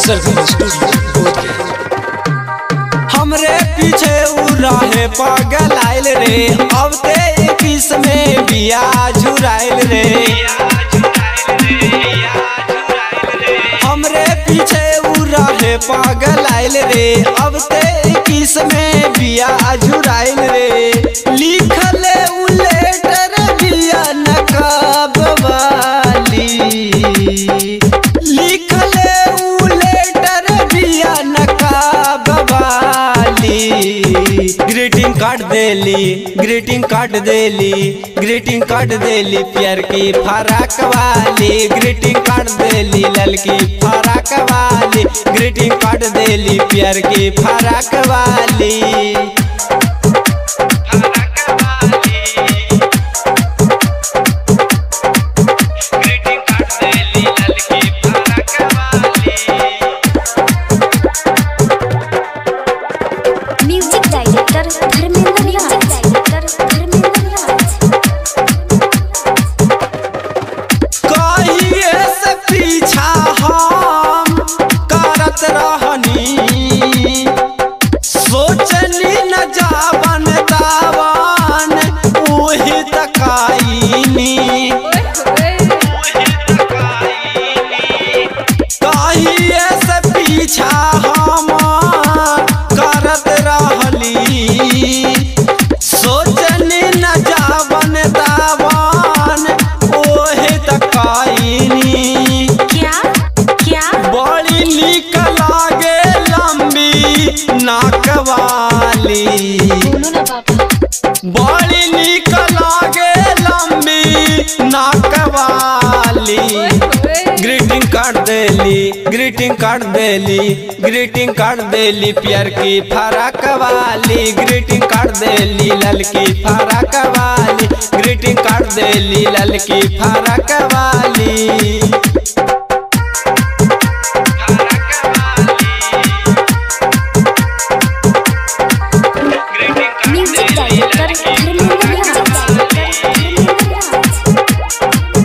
सरगम studio बोध हमरे पीछे उ रहे पागल आइल रे अब ते इक्कीस में बिया झुराइल रे हमरे पीछे उ रहे पागल आइल रे अब ते इक्कीस में बिया झुराइल रे लिखल उ लेटर बिया नकाब वाली लिखल उ लेटर बिया नकाब वाली ग्रीटिंग कार्ड देली ग्रीटिंग कार्ड देली ग्रीटिंग कार्ड देली प्यार की फराक वाली ग्रीटिंग कार्ड देली ललकी फराक वाली ग्रीटिंग कार्ड देली प्यार की फराक वाली music director Dharmendra music director Dharmendra Raj कहिए से पीछा हम करत रहनी सोचनी न जावन दावन ओही तकाईनी कहिए से पीछा हम करत रहली सोचनी न जावन दावन ओहे तकाईनी क्या क्या बड़ी निक लागे लंबी नाक वाली बोलो ना बाबा बड़ी निक लागे लंबी नाक वाली ग्रीटिंग कार्ड देली ग्रीटिंग कार्ड देली ग्रीटिंग कार्ड देली प्यार की फराक वाली ग्रीटिंग कार्ड देली ललकी फराक वाली ग्रीटिंग कार्ड देली ललकी फराक वाली music director Dharmendra music director Dharmendra Raj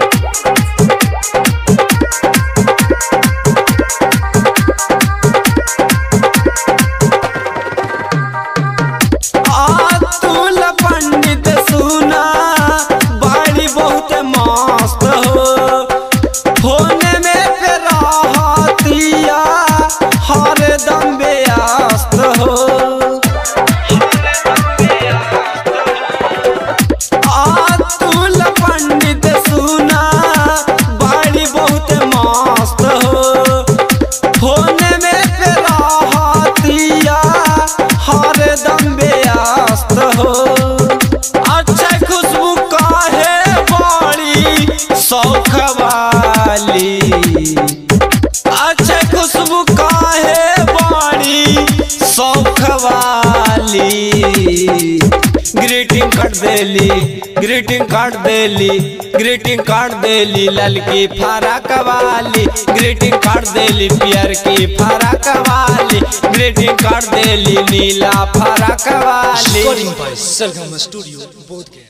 Atul Pandit सुना बाड़ी बहुत मस्त हो फोन में पे रहतिया हरदम व्यस्त हो अतुल पंडित सुना बाड़ी बहुत मस्त हो फोन में पे रहतिया हरदम व्यस्त हो अच्छा खुशबू काहे बड़ी शौख वाली अच्छा खुशबू काहे बड़ी शौख वाली ग्रीटिंग कार्ड देली ग्रीटिंग कार्ड देली ग्रीटिंग कार्ड देली ललकी फराक वाली ग्रीटिंग कार्ड देली पियर की फराक वाली ग्रीटिंग कार्ड देली नीला फराक वाली रिकॉर्डिंग बाय सरगम स्टूडियो बोध